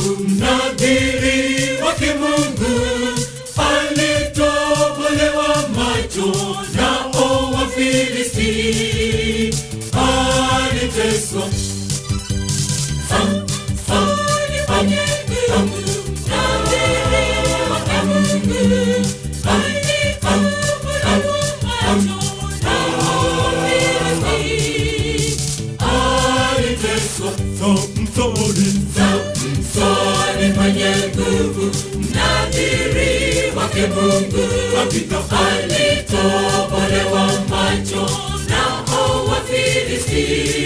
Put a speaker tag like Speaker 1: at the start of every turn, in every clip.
Speaker 1: mnadhiri wa kimungu alitobolewa macho nao Wafilisti, aliteswa Sam- Sam- Sam- Sam- aliteswa Samsoni, Samsoni mwenye nguvu, mnadhiri wake Mungu, hakika alitobolewa macho nao Wafilisti,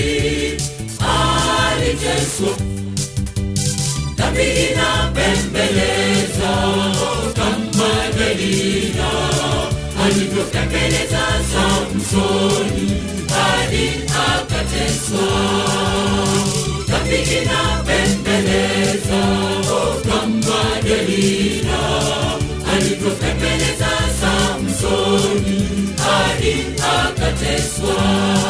Speaker 1: aliteswa dhambi inapembeleza kama Delila alivyopembeleza Samsoni hadi akateswa. Dhambi inapembeleza kama Delila alivyopembeleza Samsoni hadi akateswa.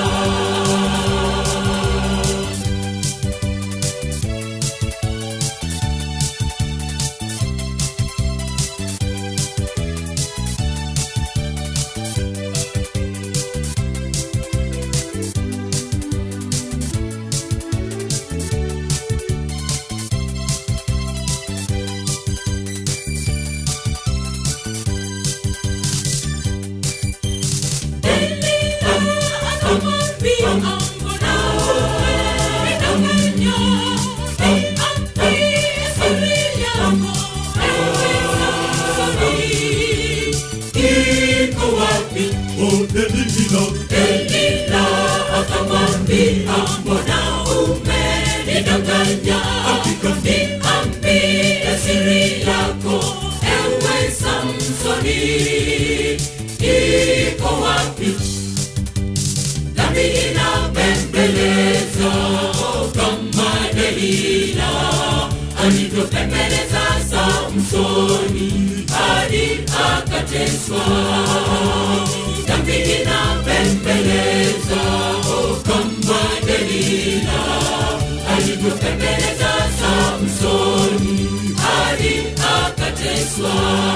Speaker 1: Iko wapi
Speaker 2: Delila,
Speaker 1: Delila akamwambia mbona umenidanganya
Speaker 2: Hakika.
Speaker 1: niambie siri yako ewe Samsoni iko wapi dhambi inapembeleza kama Delila alivyopembeleza Samsoni hadi akateswa dhambi inapembeleza kama Delila alivyopembeleza Samsoni hadi akateswa.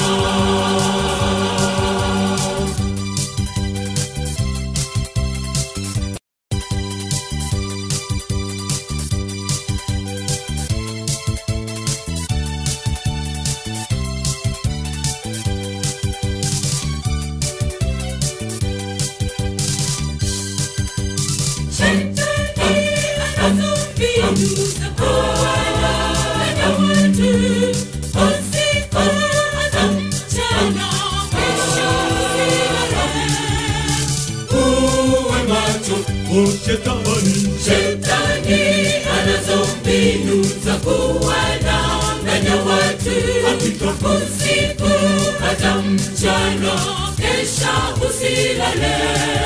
Speaker 1: Uwe macho,
Speaker 2: o shetani,
Speaker 1: shetani anazo mbinu za kuwadanganya watu usiku hata mchana, kesha usilale.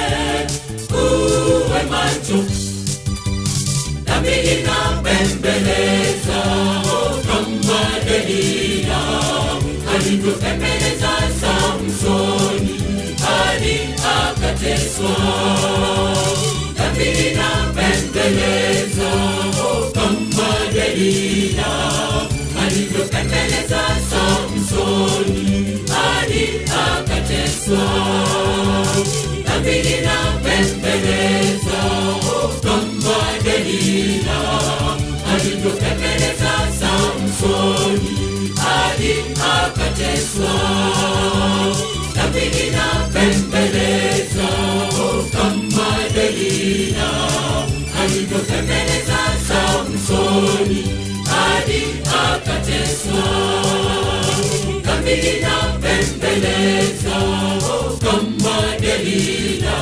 Speaker 1: Uwe macho, dhambi inapembeleza kama Delila alivyopembeleza Samsoni hadi akateswa. Dhambi inapembeleza kama Delila alivyopembeleza Samsoni hadi akateswa. Dhambi inapembeleza kama Delila alivyopembeleza Samsoni hadi akateswa. Dhambi inapembeleza kama Delila alivyopembeleza Samsoni hadi akateswa. Dhambi inapembeleza kama Delila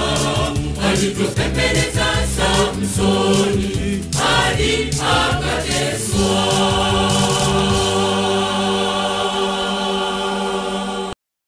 Speaker 1: alivyopembeleza Samsoni hadi akateswa.